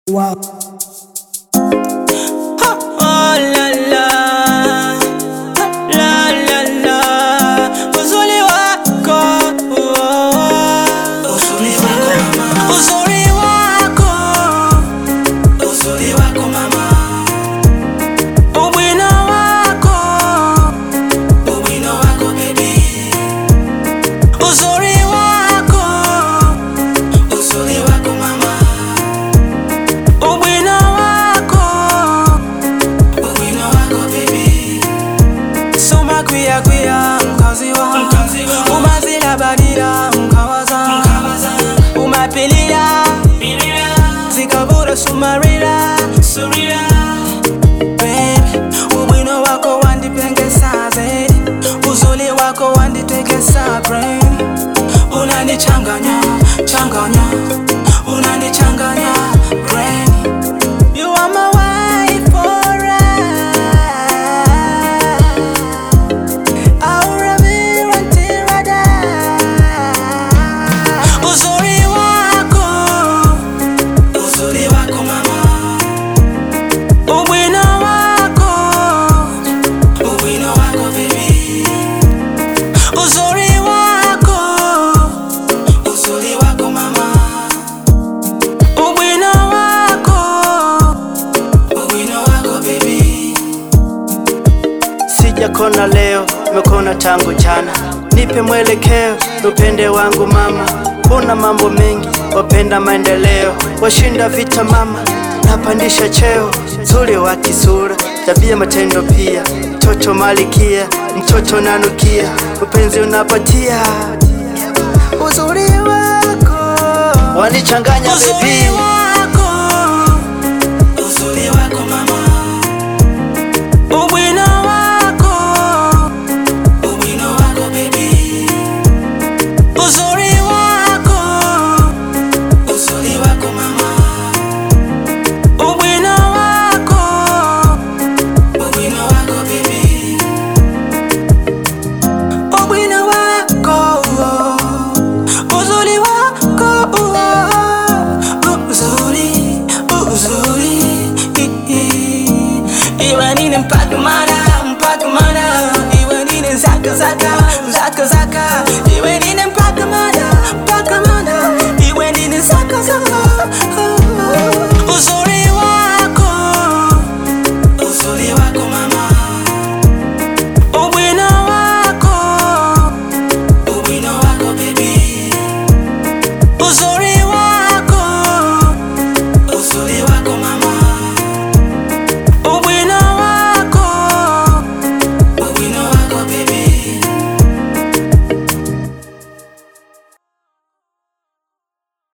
Wow. Oh la la, la la la, uzuri wako, oh. uzuri wako, Uzuri wako mama, ubwino wako, ubwino wako baby, uzuri wako, uzuri wako mama, ubwino wako, ubwino wako baby, soma kwiya kwiya mkazi wa Mkazi wa- umazila badila mkawaza kawaza, umapilila pilila, zikabura sumarila surila, Baby, ubwino wako wandipengesa zaidi, uzuri wako wanditekesa brain. Unanichanganya changanya, unanichanganya brain. You are my wife forever. Aura until I die. Uzuri wako, uzuri wako mama, ubwino wako. ubwino wako baby, uzuri wako uzuri wako mama, ubwino wako ubwino wako baby, Sijakona leo, mekona tangu jana. Nipe mwelekeo, upende wangu mama. Una mambo mengi, wapenda maendeleo, washinda vita mama, napandisha cheo. Zuri wa kisura, tabia, matendo pia. Mtoto malikia, mtoto nanukia, upenzi unapatia. Uzuri wako wanichanganya uzuri baby. wako uzuri wako mama, ubwino wako ubwino wako baby, uzuri wako uzuri wako mama, ubwino wako ubwino wako baby, ubwino wako uzuri wako uzuri uzuri iwe nini mpaka mara